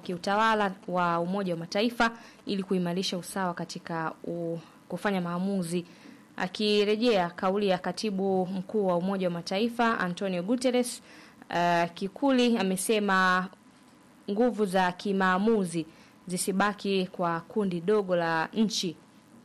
kiutawala wa Umoja wa Mataifa ili kuimarisha usawa katika u, kufanya maamuzi. Akirejea kauli ya katibu mkuu wa Umoja wa Mataifa Antonio Guterres, uh, Kikuli amesema nguvu za kimaamuzi zisibaki kwa kundi dogo la nchi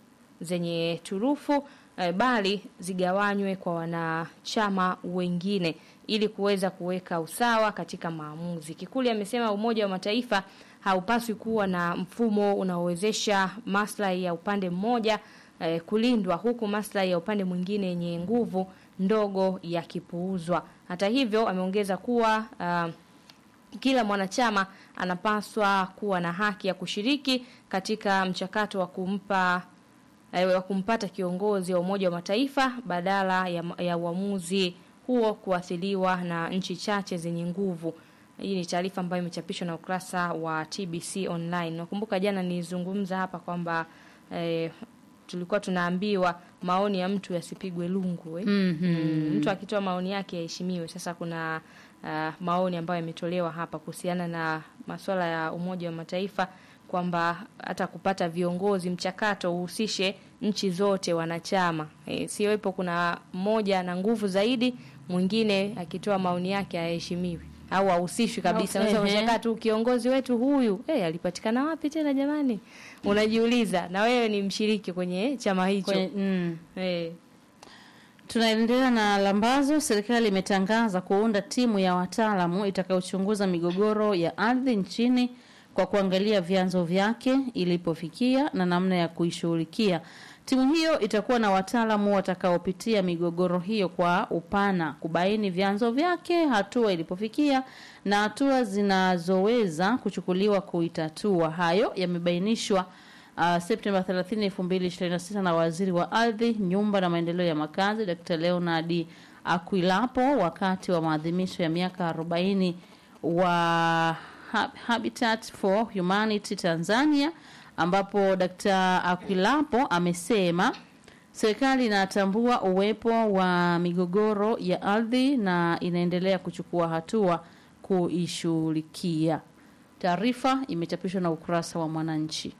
zenye turufu eh, bali zigawanywe kwa wanachama wengine ili kuweza kuweka usawa katika maamuzi. Kikuli amesema Umoja wa Mataifa haupaswi kuwa na mfumo unaowezesha maslahi ya upande mmoja eh, kulindwa huku maslahi ya upande mwingine yenye nguvu ndogo yakipuuzwa. Hata hivyo, ameongeza kuwa uh, kila mwanachama anapaswa kuwa na haki ya kushiriki katika mchakato wa kumpa eh, wa kumpata kiongozi wa Umoja wa Mataifa badala ya, ya uamuzi huo kuathiriwa na nchi chache zenye nguvu. Hii ni taarifa ambayo imechapishwa na ukurasa wa TBC online. Nakumbuka jana nilizungumza hapa kwamba eh, tulikuwa tunaambiwa maoni ya mtu yasipigwe lungu eh. Mhm. Mm, mtu akitoa maoni yake yaheshimiwe. Sasa kuna uh, maoni ambayo yametolewa hapa kuhusiana na masuala ya Umoja wa Mataifa kwamba hata kupata viongozi mchakato uhusishe nchi zote wanachama. E, siwepo kuna mmoja na nguvu zaidi, mwingine akitoa maoni yake aheshimiwi au ahusishwi kabisa. Okay. Sasa unashangaa tu kiongozi wetu huyu eh, alipatikana wapi tena jamani? Unajiuliza na wewe ni mshiriki kwenye chama hicho. Kwenye, mm. Eh, Tunaendelea na lambazo. Serikali imetangaza kuunda timu ya wataalamu itakayochunguza migogoro ya ardhi nchini kwa kuangalia vyanzo vyake ilipofikia na namna ya kuishughulikia. Timu hiyo itakuwa na wataalamu watakaopitia migogoro hiyo kwa upana, kubaini vyanzo vyake, hatua ilipofikia na hatua zinazoweza kuchukuliwa kuitatua. Hayo yamebainishwa uh, Septemba 30, 2026 na waziri wa ardhi, nyumba na maendeleo ya makazi Dr. Leonard Akwilapo wakati wa maadhimisho ya miaka 40 wa Hab- Habitat for Humanity Tanzania ambapo Dr. Akwilapo amesema serikali inatambua uwepo wa migogoro ya ardhi na inaendelea kuchukua hatua kuishughulikia. Taarifa imechapishwa na ukurasa wa Mwananchi.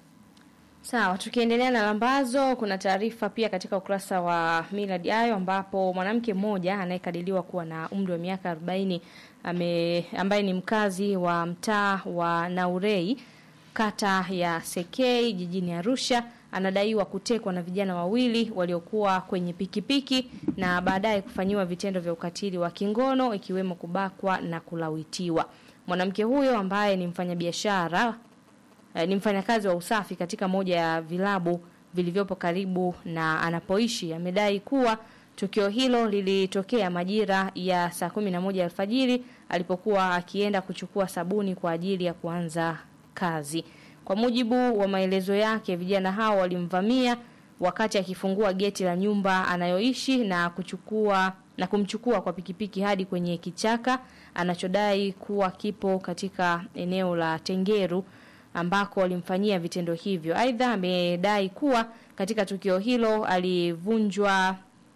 Sawa, tukiendelea na lambazo, kuna taarifa pia katika ukurasa wa Millard Ayo ambapo mwanamke mmoja anayekadiriwa kuwa na umri wa miaka 40 ame, ambaye ni mkazi wa mtaa wa Naurei kata ya Sekei jijini Arusha anadaiwa kutekwa na vijana wawili waliokuwa kwenye pikipiki na baadaye kufanyiwa vitendo vya ukatili wa kingono ikiwemo kubakwa na kulawitiwa. Mwanamke huyo ambaye ni mfanyabiashara eh, ni mfanyakazi wa usafi katika moja ya vilabu vilivyopo karibu na anapoishi amedai kuwa tukio hilo lilitokea majira ya saa kumi na moja alfajiri alipokuwa akienda kuchukua sabuni kwa ajili ya kuanza kazi. Kwa mujibu wa maelezo yake, vijana hao walimvamia wakati akifungua geti la nyumba anayoishi na kuchukua na kumchukua kwa pikipiki hadi kwenye kichaka anachodai kuwa kipo katika eneo la Tengeru ambako walimfanyia vitendo hivyo. Aidha, amedai kuwa katika tukio hilo alivunjwa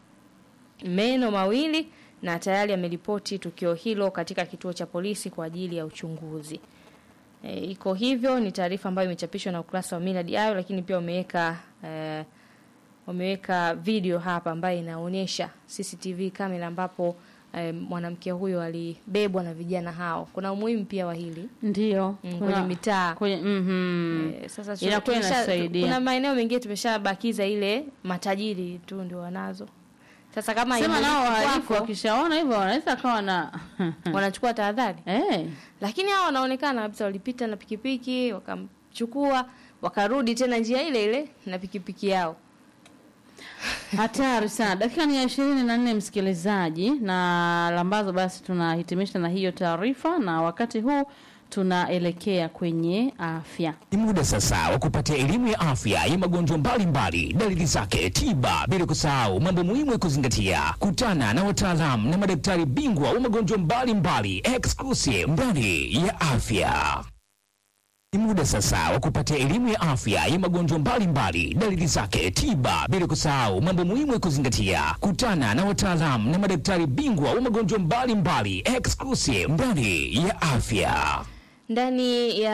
meno mawili na tayari ameripoti tukio hilo katika kituo cha polisi kwa ajili ya uchunguzi. E, iko hivyo, ni taarifa ambayo imechapishwa na ukurasa wa Millard Ayo, lakini pia wameweka e, wameweka video hapa ambayo inaonyesha CCTV kamera ambapo e, mwanamke huyo alibebwa na vijana hao. Kuna umuhimu pia wa hili Ndio. mm, kuna- kwenye mitaa kwenye mhm. Eh, sasa tu- Inakuwa tumesha- inasaidia. Kuna maeneo mengine tumeshabakiza ile matajiri tu ndio wanazo. Sasa kama Sema haimiliki nao wahalifu kwako, wakishaona hivyo wanaweza kawa na wanachukua tahadhari, eh, lakini hao wanaonekana kabisa walipita na pikipiki wakamchukua wakarudi tena njia ile ile na pikipiki yao. hatari sana. Dakika ni ya ishirini na nne msikilizaji, na lambazo basi tunahitimisha na hiyo taarifa, na wakati huu tunaelekea kwenye afya. Ni muda sasa wa kupatia elimu ya afya ya magonjwa mbalimbali, dalili zake, tiba, bila kusahau mambo muhimu ya kuzingatia. Kutana na wataalamu na madaktari bingwa wa magonjwa mbalimbali exclusive ndani ya afya. Ni muda sasa wa kupatia elimu ya afya ya magonjwa mbalimbali, dalili zake, tiba, bila kusahau mambo muhimu ya kuzingatia. Kutana na wataalamu na madaktari bingwa wa magonjwa mbalimbali exclusive ndani ya afya. Ndani ya